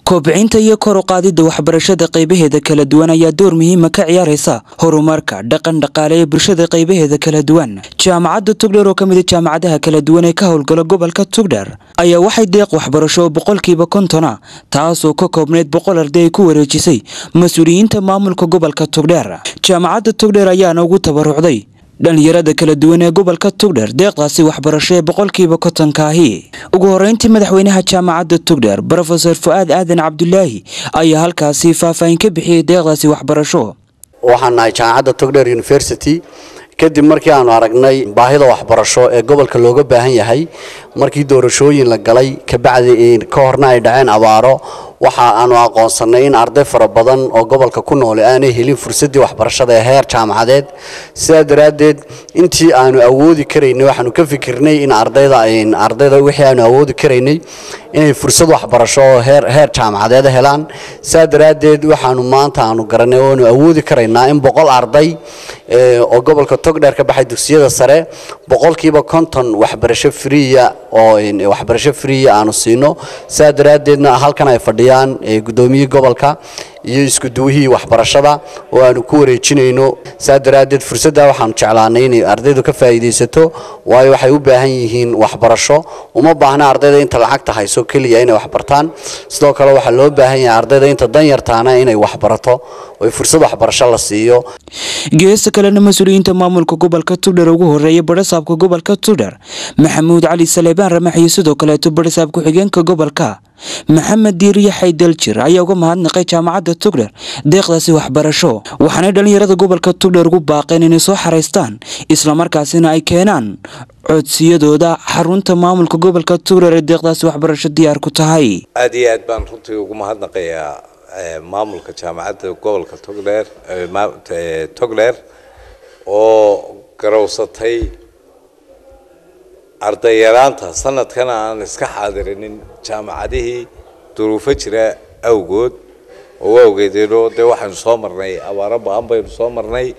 kobcinta iyo kor u qaadidda waxbarashada qaybaheeda kala duwan ayaa door muhiima ka ciyaaraysa horumarka dhaqan dhaqaale ee bulshada qaybaheeda kala duwan jaamacadda tugdher oo ka mid a jaamacadaha kala duwan ee ka howlgala gobolka tugdher ayaa waxay deeq waxbarasho oo boqolkiiba kontona taasoo ka koobneyd boqol arday ay ku wareejisay mas-uuliyiinta maamulka gobolka tugdher jaamacadda tugdher ayaana ugu tabarucday dhalinyarada kala duwan ee gobolka tugdher deeqdaasi waxbarasho ee boqolkiiba kotonkaahi ugu horeyntii madaxweynaha jaamacadda tugdher brofesor fu-aad aadan cabdulaahi ayaa halkaasi faahfaahin ka bixiyey deeqdaasi waxbarasho waxaan nahay jaamacadda togdher university kadib markii aanu aragnay baahida waxbarasho ee gobolka looga baahan yahay markii doorashooyin la galay kabacdi ka horna ay dhaceen abaaro waxa aanu aqoonsanay in arday fara badan oo gobolka ku noole aanay helin fursadii waxbarashada ee heer jaamacadeed sidaa daraaddeed intii aanu awoodi karaynay waxaanu ka fikirnay in ardayda ardayda wixii aanu awoodi karaynay inay fursad waxbarasho oo heer heer jaamacadeed helaan sidaa daraaddeed waxaanu maanta aanu garanay oonu awoodi karaynaa in boqol arday oo gobolka togdheer ka baxay dugsiyada sare boqolkiiba konton waxbarasho friya oo waxbarasho friya aanu siino sidaa daraaddeedna halkan ay fadhiyaan guddoomiyihii gobolka iyo isku duwihii waxbarashada oo aanu ku wareejinayno saa daraaddeed fursadda waxaanu jeclaanay inay ardaydu ka faa'iidaysato waayo waxay u baahan yihiin waxbarasho uma baahna ardayda inta lacagta hayso keliya inay waxbartaan sidoo kale waxaa loo baahan yahay ardayda inta danyartaana inay waxbarato oo fursad waxbarasho la siiyo geesta kalena mas-uuliyiinta maamulka gobolka tugdher ugu horeeya badhasaabka gobolka tugdher maxamuud cali saleebaan ramax iyo sidoo kaleeto badhasaab ku-xigeenka gobolka maxamed diiriye xaydaljir ayaa uga mahadnaqay jaamacadda tugdher deeqdaasi waxbarasho waxaanay dhallinyarada gobolka tugdher ugu baaqeen inay soo xaraystaan islamarkaasina ay keenaan codsiyadooda xarunta maamulka gobolka tugdher ee deeqdaasi waxbarasho diyaar ku tahay aad iyo aad baan runtii ugu mahadnaqayaa maamulka jaamacadda gobolka togdheer togdheer oo garowsatay ardayaraanta sanadkana aan iska xaadirinin jaamacadihii duruufo jira awgood oo awgeedeenoo dee waxaynu soo marnay abaaro ba-an baynu soo marnay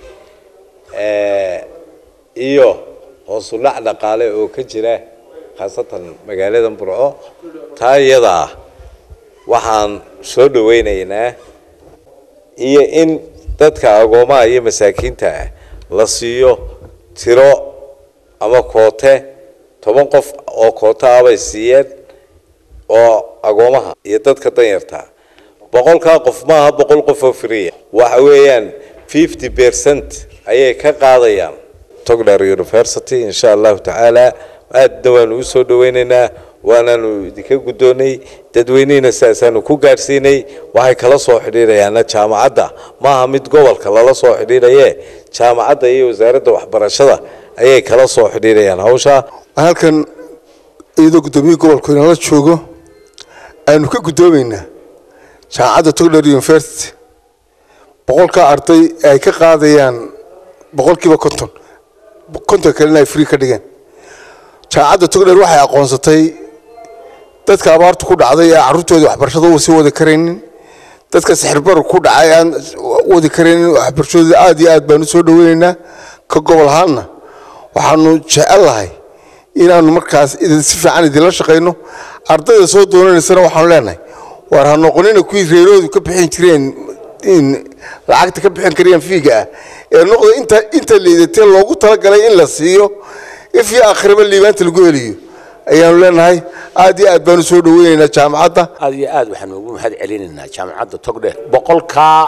iyo hoosu dhac dhaqaale oo ka jira khaasatan magaalada burco taa iyada ah waxaan soo dhawaynaynaa iyo in dadka agoomaha iyo masaakiinta ah la siiyo tiro ama koote toban qof oo kooto ah bay siiyeen oo agoomaha iyo dadka danyarta boqolkaa qof maaha boqol qof oo friya waxa weeyaan fifty percent ayay ka qaadayaan togdher university insha allahu tacaala aadna waanu u soo dhawaynaynaa waanaanu idinka guddoonay dadweynihina sidaasaanu ku gaadhsiinay waxay kala soo xidhiidhayaana jaamacadda maaha mid gobolka lala soo xidhiidhaye jaamacadda iyo wasaaradda waxbarashada ayay kala soo xidhiidhayaan hawsha halkan iyadoo guddoomiyihii gobolku inala joogo aynu ka guddoomaynaa jaamacadda togdher university boqolkaa arday ay ka qaadayaan boqolkiiba konton konton kalena ay free ka dhigeen jaamacadda togdher waxay aqoonsatay dadka abaartu ku dhacday ee carruurtooda waxbarashada u sii wadi karaynin dadka sixirbaru ku dhacay aan wadi karaynin waxbarashadooda aada iyo aad baanu soo dhaweynaynaa ka gobol ahaanna waxaanu jecel lahay inaanu markaas si fiican idinla shaqayno ardayda soo doonanaysana waxaanu leenahay waar ha noqonina kuwii reeroodu ka bixin jireen lacagta ka bixin karayaan fiiga ah ee noqda inta inta liidatee loogu talagalay in la siiyo if iyo akhriba liibaanta lagu heliyo ayaanu leenahay aad iyo aad baanu soo dhaweynaynaa jaamacadda aad iyo aad waxaanu ugu mahad celinaynaa jaamacadda togdheer boqolkaa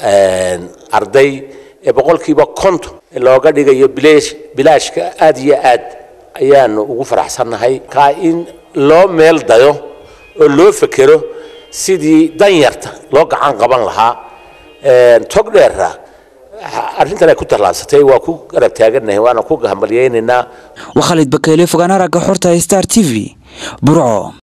arday ee boqolkiiba konton looga dhigayo bilaashka aad iyo aad ayaanu ugu faraxsannahay kaa in loo meel dayo oo loo fekero sidii danyarta loo gacan qaban lahaa togdheera arrintan ay ku tallaabsatay waa ku garab taagannahay waana ku hambalyaynaynaa waa khalid bakeyle fogaan aragga xorta star t v burco